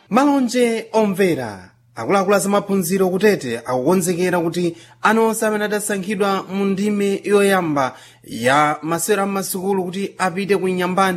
malonje omvera akuluakulu azamaphunziro kutete akukonzekera kuti ana onse amene adasankhidwa mu ndime yoyamba ya masewera m'masukulu kuti apite ku inyambani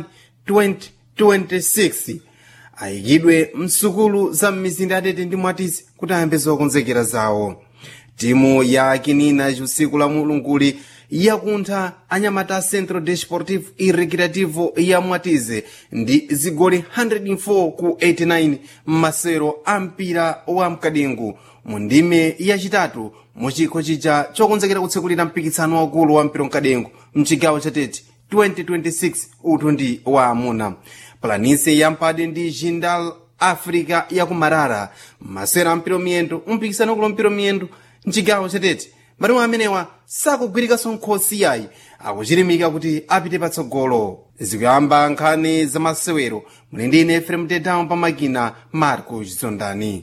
2026 ayikidwe msukulu za m'mizinda yatete ndi mwatisi kuti ayambe zokonzekera zawo timu ya kinina usiku la mulunguli yakuntha anyamata centro desportivo e recreativo ya mwatize ndi zigoli 104 ku 89 m'masewero a mpira wa mkadengu mu ndime yachitatu mu chikho chija chokonzekera kutsekulira mpikisano waukulu wa mpira mkadengu mchigawo chatete 2026 uthu ndi wa amuna planise ya mpade ndi jindal africa yakumarara masewera a mpira miyendo mpikisano waukulu wa mpira miyendo mchigawo chatete matimu amenewa sakugwirikanso nkhosi yayi akuchirimika kuti apite patsogolo zikuyamba nkhani za masewero muli ndi ine efrem tedown pamakina marco chizondani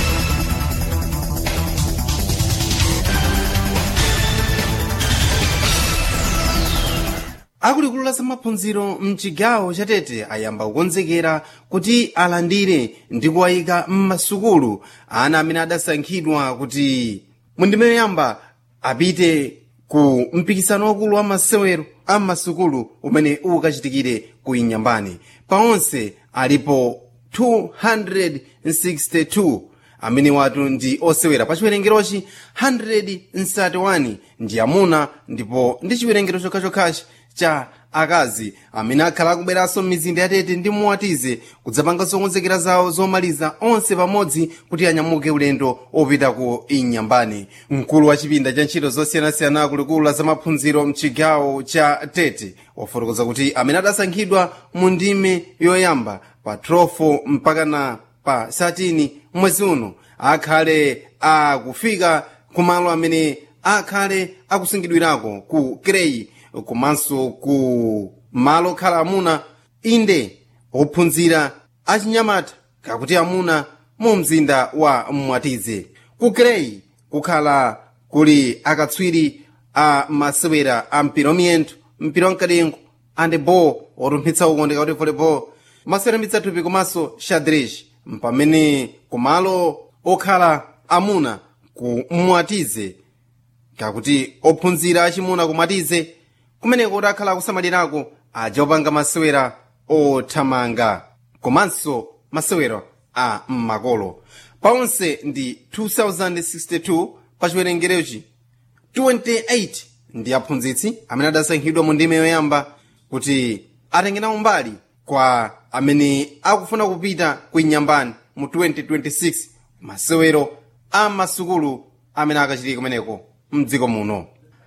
akuluakulu la zamaphunziro mchigawo chatete ayamba kukonzekera kuti alandire ndi kuwayika m'masukulu ana amene adasankhidwa kuti mundime yoyamba apite ku mpikisano wakulu wa masewero a masukulu umene ukachitikire ku inyambani paonse alipo 262 amene watu ndi osewera pa chiwerengerochi 131 ndi amuna ndipo ndi chiwerengero chokhachokhachi cha akazi amene akhala akubweranso m'mizinda yatete ndi muwatize kudzapanga zokonzekera zawo zomaliza onse pamodzi kuti anyamuke ulendo opita ku inyambani mkulu wa chipinda cha ntchito zosiyanasiyana kulikulu la zamaphunziro mchigawo cha tete wafotokoza kuti amene adasankhidwa mu ndime yoyamba pa 12 mpaka na pa 13 mwezi uno akhale akufika kumalo amene akhale akusungidwirako ku krei komanso ku malo okhala amuna inde ophunzira achinyamata kakuti amuna mu mzinda wa mwatize ku krei kukhala kuli akatswiri a masewera a mpira wamiyendo mpira wamkadengo andebo otumpitsa ukondeka kuti volleyball masewera mitsathupi komanso xadrez mpamene kumalo okhala amuna ku mwatize kakuti ophunzira achimuna kumwatize kumeneko kuti akhala akusamalirako aja opanga masewera othamanga komanso masewero a m'makolo paonse ndi 2062 pa chiwerengerochi 28 ndi aphunzitsi amene adasankhidwa mu ndime yoyamba kuti atengenawo mbali kwa amene akufuna kupita ku inyambani mu 2026 masewero a masukulu amene akachitika kumeneko mdziko muno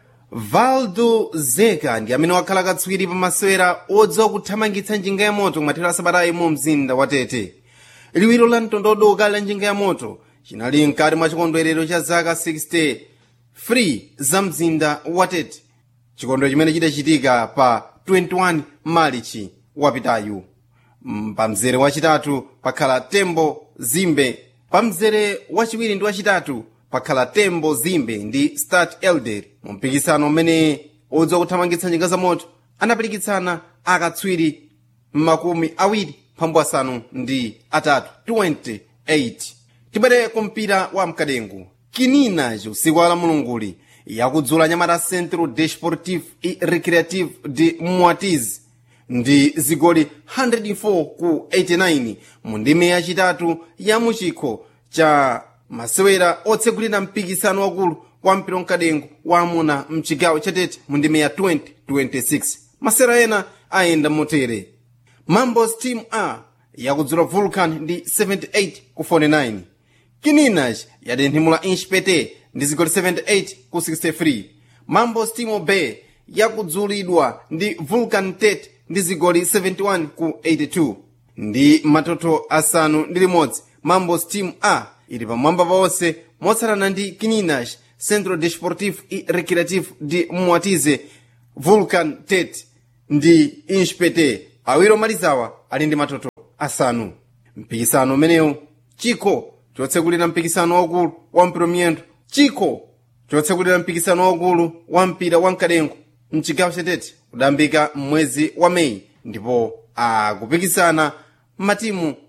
valdo zeka ndi amene wakhala katswiri pa masewera odziwa kuthamangitsa njinga ya moto kumathero asabatayi mu mzinda wa tete liwiro la mtondodo ukali la njinga ya moto chinali mkati mwa chikondwerero cha zaka 60 free za mzinda wa tete chikondwerero chimene chidachitika pa 21 marichi wapitayu pa mzere wachitatu pakhala tembo zimbe pa mzere wachiwiri ndi wachitatu pakhala tembo zimbe ndi start elder mu mpikisano umene odziwa kuthamangitsa njinga za moto anapirikitsana akatswiri makumi awiri phambu asanu ndi atatu 28 tibwere ku mpira wa mkadengu kinina usiku wa lamulunguli yakudzula nyamata centro desportivo e recreativo de mwatiz ndi zigoli 104 ku 89 mu ndime yachitatu ya muchikho cha masewera otsegulira mpikisano wakulu wa mpira mkadengu wa amuna mchigawo chatete mu ndime ya 2026 masewera ena ayenda motere mambos team a yakudzula vulcan ndi 78 ku 49 kininaj yatenthimula inchpete ndi zigoli 78 ku 63 mambos team b yakudzulidwa ndi vulcan tet ndi zigoli 71 ku 82 ndi matoto asanu ndi limodzi mambos team a ili pamwamba paonse motsatana ndi kininaj centro desportivo e recreativo de mwatize vulcan tet ndi inchpete awiri omalizawa ali ndi matoto asanu mpikisano umenewu chikho chotsekulira mpikisano waukulu wa mpira miyendo chikho chotsekulira mpikisano waukulu wa mpira wa mkadengo mchigawo chatete kudambika m'mwezi wa meyi ndipo akupikisana matimu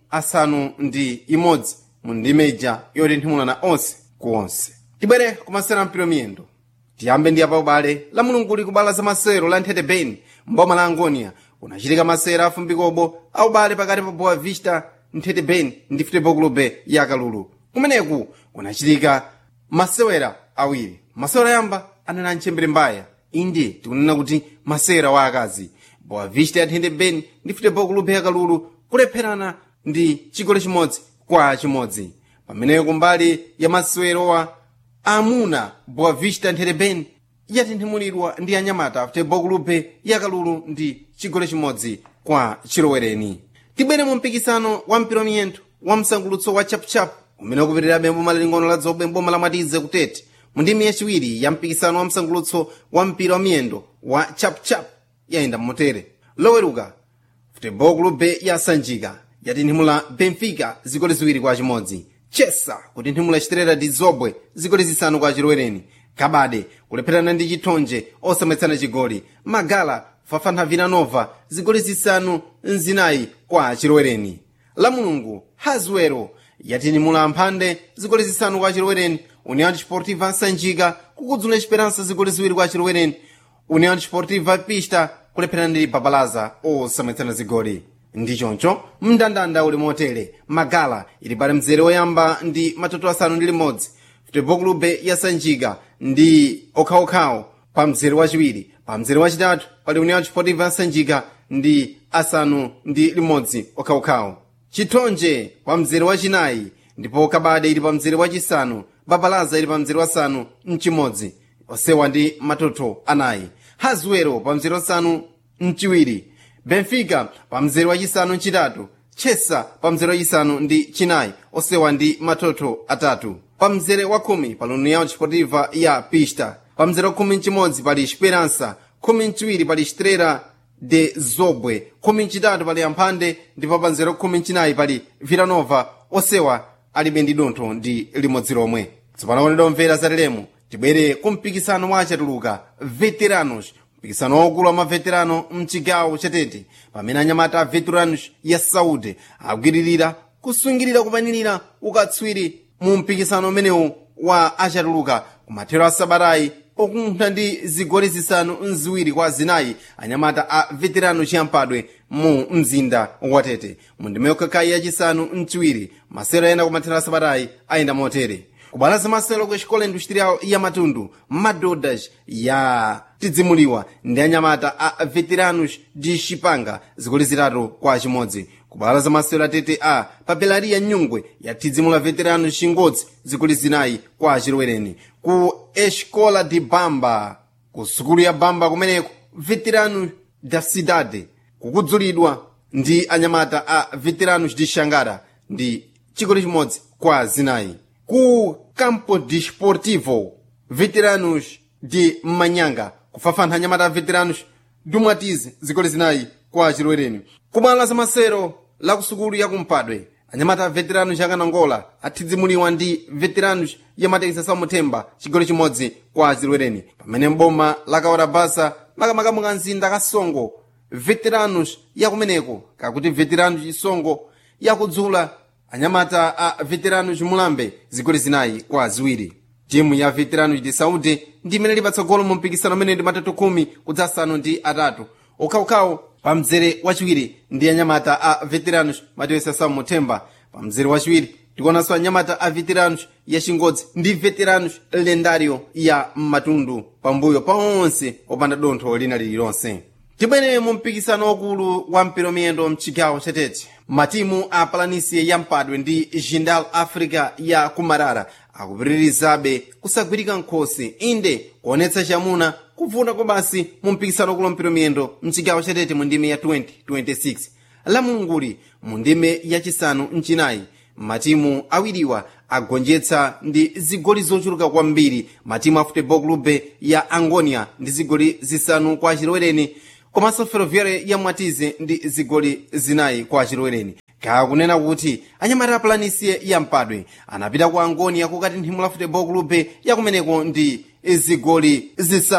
asanu ndi imodzi mu ndime ija yotenthimulana onse ku onse tibwere kumasera mpira miyendo tiyambe ndi apa ubale la mulungu likubala za masero la nthete beni mboma la angonia unachitika masera afumbikobo aubale pakati pa boa vista nthete beni ndi futebol clube ya kalulu kumeneku kunachitika masewera awiri masewera yamba anena mchembere mbaya inde tikunena kuti masewera wa akazi boa vista ya nthete beni ndi futebol clube ya kalulu kulepherana ndi chigoli chimodzi kwa chimodzi pameneyo kumbali ya masewerowa amuna boa vista nthete beni yatinthimulidwa ndi anyamata futebol clube ya kalulu ndi chigoli chimodzi kwa chilowereni tibwere mu mpikisano wa mpira miyendo wa msangulutso wa chapuchapu umene ukupitirirabe mboma laling'ono la dzobwe mboma la mwatize kutete mu ndimi yachiwiri ya mpikisano wa msangulutso wa mpira wa miyendo wa chapuchapu yayenda mmotere loweruka futebol clube ya sanjika yatinthimula benfica zigoli ziwiri kwa chimodzi chesa kutinthimula chiterera ndi zobwe zigoli zisanu kwa chilowereni kabade kulepherana ndi chithonje osamwetsana chigoli magala fafana vinanova zigoli zisanu nzinayi kwa chilowereni la mulungu hazwero yatinimula mphande zigoli zisanu kwa chilowereni união desportiva sanjika kukudzula esperança zigoli ziwiri kwa chilowereni união desportiva pista kulepherana ndi babalaza osamwetsana zigoli ndi choncho mndandanda uli motere magala ili pali mzere woyamba ndi matoto asanu ndi limodzi futebol clube ya sanjika ndi okhaokhawo pa mzere wachiwiri pa mzere wachitatu pali união desportiva ya sanjika ndi asanu ndi limodzi okhaokhawo chithonje pa mzere wachinayi ndipo kabade ili pa mzere wachisanu babalaza ili pa mzere wasanu mchimodzi osewa ndi matoto anayi hazwero pa mzere wasanu mchiwiri benfica pa mzere wachisanu mchitatu chesa pa mzere wachisanu ndi chinayi osewa ndi matoto atatu pa mzere wa khumi pali união desportiva ya pista pa mzere wa khumi mchimodzi pali esperança khumi mchiwiri pali estrela de zobwe khumi mchitatu pali amphande ndipo pa mzere wa khumi mchinayi pali villanova osewa alibe ndi dontho ndi limodzi lomwe tsopano konedwa mvera zateremo tibwere ku mpikisano wa achatuluka veteranos mpikisano waukulu wa maveterano mchigawo chatete pamene anyamata a veteranos ya saudi akugwiririra kusungirira kupanirira ukatswiri mu mpikisano umenewu wa achatuluka kumathero a sabatayi okunkha ndi zigoli zisanu nziwiri kwa zinayi anyamata a veterano chiyampadwe mu mzinda watete mu ndima yokhakhayi yachisanu mchiwiri masero ayenda kumathero a sabatayi ayenda motere kubalaza masero ku escola industrial ya matundu madodas ya tidzimuliwa ndi anyamata a veteranos de chipanga zigoli zitatu kwa chimodzi kubalaza masero atete a papelaria nyungwe ya tidzimula veteranos chingodzi zigoli zinayi kwa chilowereni ku escola de bamba ku sukulu ya bamba kumeneko veteranos da cidade kukudzulidwa ndi anyamata a veteranos de xangara ndi chigoli chimodzi kwa zinayi ku campo desportivo veteranos de manyanga kufafantha anyamata a veteranos dumwatize zigoli zinayi kwa chilowereni kubwalo la masero la kusukulu ya kumpadwe anyamata a veteranos akanangola athidzimuliwa ndi veteranos ya matekisa samuthemba chigoli chimodzi kwa chilowereni pamene mboma la kaora basa makamakamu ka mzinda kasongo veteranos yakumeneko kakuti veteranos chisongo yakudzula anyamata a veteranos mulambe zigoli zinayi kwa ziwiri timu ya veteranos de saúde ndi imene ili patsogolo mu mpikisano umene ndi matatu khumi kudzasanu ndi atatu okhaokhawo pa mzere wachiwiri ndi anyamata a veteranos matiwesa samuthemba pa mzere wachiwiri tikuonanso anyamata a veteranos ya chingodzi ndi veteranos lendario ya matundu pambuyo pa onse opanda dontho lina lililonse tibwere mu mpikisano wakulu wa mpira miyendo mchigawo chatete matimu a palanisia ya mpadwe ndi jindal africa ya kumarara akupitirizabe kusagwirika nkhosi inde kuonetsa chamuna kuvuna kwa basi mu mpikisano wakulu wa mpira miyendo mchigawo chatete mu ndime ya 2026 la mulunguli mu ndime yachisanu mchinayi matimu awiriwa agonjetsa ndi zigoli zochuluka kwambiri matimu a futebol clube ya angonia ndi zigoli zisanu kwa chilowereni komanso ferroviária ya mwatize ndi zigoli zinayi kwa chilowereni kakunena kuti anyamata a planície ya mpadwe anapita ku angonia kukatinthimula futebol clube yakumeneko ndi zigoli zisanu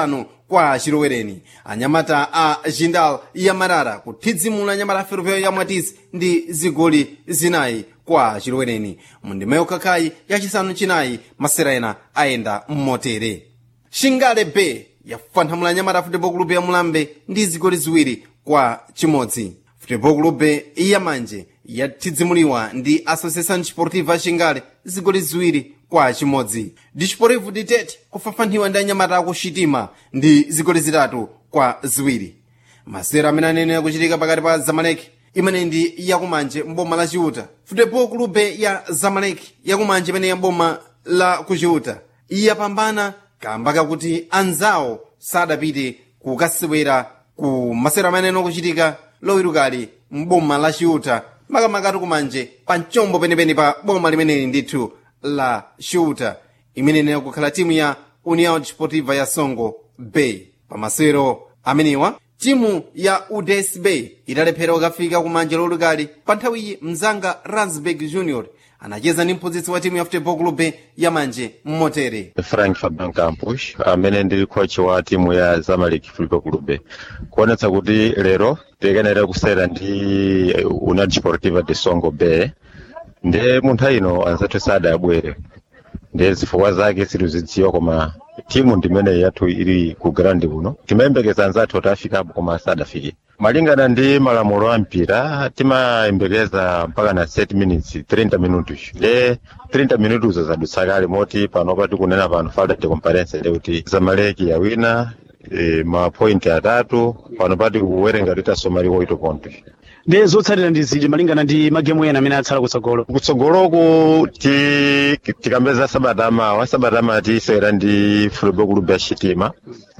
kwa chilowereni anyamata a jindal ya marara kuthidzimula anyamata a ferroviário ya mwatisi ndi zigoli zinayi kwa chilowereni mundima yokhakhayi yachisanu chinayi masera ena ayenda mmotere shingale bay yafanhamula anyamata a futebol club ya mulambe ndi zigoli ziwiri kwa chimodzi futebol club ya manje yathidzimuliwa ndi associação desportiva ya shingale zigoli ziwiri kwa chimodzi disportivo de tete kufafanhiwa ndi anyamata aku xitima ndi zigoli zitatu kwa ziwiri masera amene anene kuchitika pakati pa zamaleki imene ndi yakumanje mboma la chiuta futebol clube ya zamaleki yakumanje imene ya boma la kuchiuta yapambana kamba kakuti anzawo sadapite kukasewera ku masera amene anene kuchitika lowirukali mboma la chiuta makamakatu kumanje pa mchombo penepene pa boma limeneli ndithu la shuta imene inena kukhala timu ya união desportiva ya songo bay pamasewero amenewa timu ya uds bay idalephera kukafika kumanje lowirukali pa nthawiyi mzanga ransberg junior anacheza ndi mphunzitsi wa timu ya futebol club ya manje mmotere frank fabian campus amene ndili coach wa timu ya zamalek football club kuonetsa kuti lero tikenera kusera ndi união desportiva de songo bay ndiye munthu ino anzathu sadabwere ndiye zifukwa zake sitizidziwa koma timu ndimene yathu ili ku grandi uno timayembekeza anzathu kuti afikapo koma sadafike malingana ndi malamulo a mpira timayembekeza mpaka na 7 minutes 30 minutos nde 30 minutos zadutsa kale moti panopa tikunena pano falta de comparence de kuti zamaleki yawina e, mapointi atatu panopa tikuwerenga titasomali 8 pontos ndi zotsatira ndi zili malingana ndi magemu ena amene atsala kutsogolo kutsogoloku ti tikambeza sabata amawa sabata amawa tisewera ndi football club ya xitima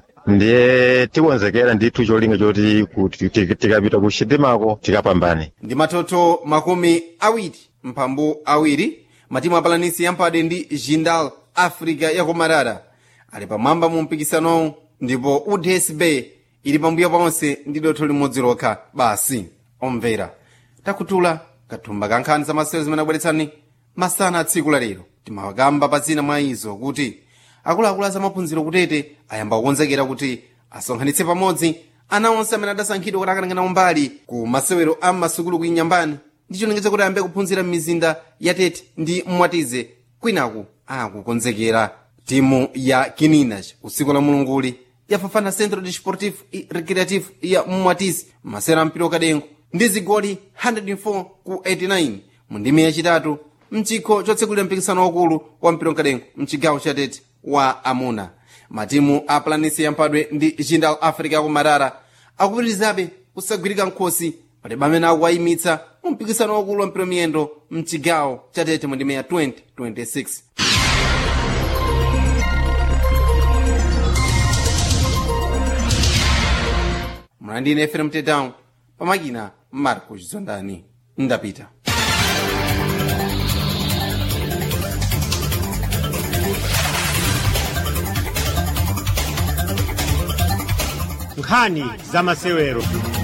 ndiye tikonzekera ndithu cholinga choti kuti ti- tikapita ku xitimako tikapambane ndi matoto makumi awiri mphambu awiri matimu apalanisi yampade ndi jindal africa yakumarara ali pamwamba mu mpikisanowu ndipo uds bay ili pambuyo ponse ndi dotho limodzi lokha basi omvera takutula kathumba ka nkhani za masewero zimene abweretsani masana a tsiku la lero timawakamba pa zina mwa izo kuti akuluakulu a zamaphunziro kutete ayamba kukonzekera kuti asonkhanitse pamodzi ana onse amene adasankhidwa kuti akanangana umbali ku masewero a masukulu kuinyambani ndi chilengedza kuti ayambe kuphunzira m'mizinda ya tete ndi mwatize kwinaku akukonzekera timu ya kininas usiku la mulunguli yafafana centro desportivo e recreativo ya mwatize masewero a mpira wakadengo ndi zigoli 104 ku 89 mu ndime yachitatu mchikho chotsekulira mpikisano wakulu wa mpira wakadengo mchigawo cha tete wa amuna matimu a planisi yamphadwe ndi jindal africa yakumarara akupitirizabe kusagwirika nkhosi palibe amene akuwayimitsa mu mpikisano wakulu wa mpira miyendo mchigawo cha tete mu ndime ya 2026 mlandine fm tedown pamakina marco chizondani ndapita nkhani za masewero